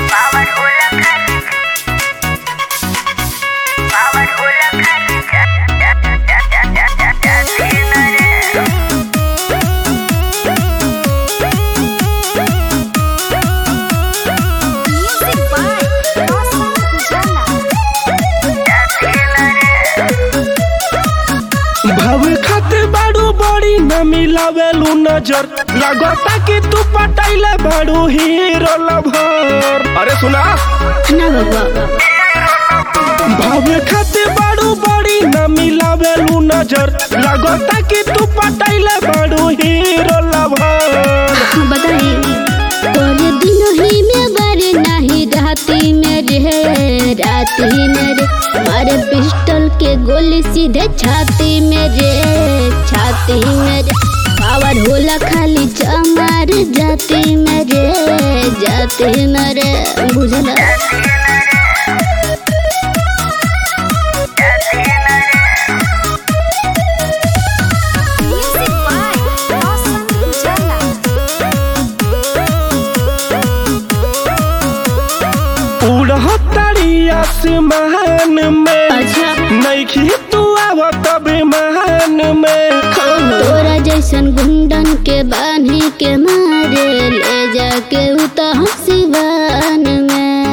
न मिलावेलू नजर लगता कि तू पटाइले बड़ू हीरो लभर अरे सुना ना बबुआ भावे खाते बड़ू बड़ी न मिलावेलू नजर लगता कि तू पटाइले बड़ू हीरो लभर बताई तोरे दिन ही में बारे नाही राती में रे राती में रे मारे पिस्टल के गोली सीधे छाती में रे छाती में रे पावर होला खाली चमार जाती में रे जाती में रे बुझला उड़तारी आसमान में अच्छा नईखी तू आवत विमान में तोरा जैसन गुंडन के बान्ही के मारे ले जाके उता सिवान में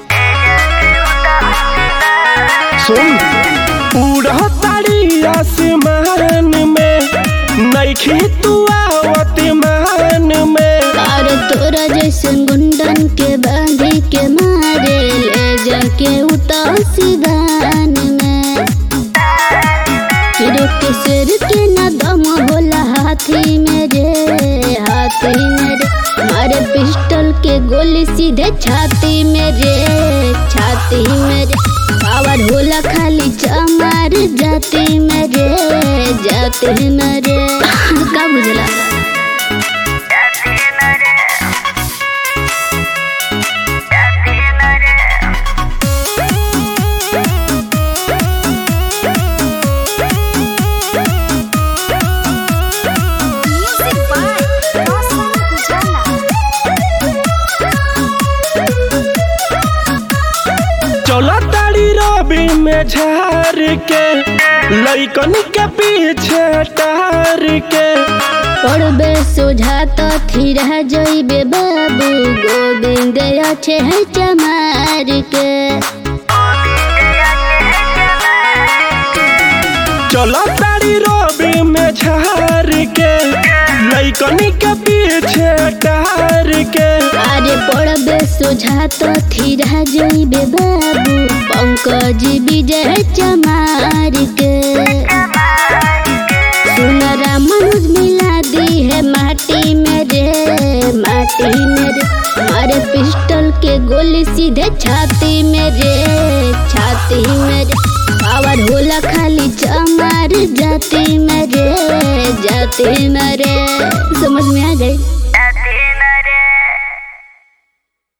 सुन उड़तारी आसमान में नईखी तू आवत मान में और तोरा जैसन गुंडन के बांधी के मारे ले जाके उता सिवान में हिरो के सिर के न दम होला हाथी में रे हाथी में रे मारे पिस्टल के गोली सीधे छाती में रे छाती में रे पावर होला खाली चमार जाती में रे जाती में रे का बुझला चला तारी रबी में झार के लइकन के पीछे टार के पड़बे सुझात थिरा जइबे बाबू गोविंद अच्छे है चमार के चला तारी रबी में झार के लइकन के पीछे टार के अरे पड़बे सुझात थिरा जइबे बाबू पंकज विजय चमार के सुन रामानुज मिला दी है माटी में रे माटी में रे मारे पिस्टल के गोली सीधे छाती में रे छाती में रे पावर होला खाली चमार जाती में रे जाती में रे समझ में आ गई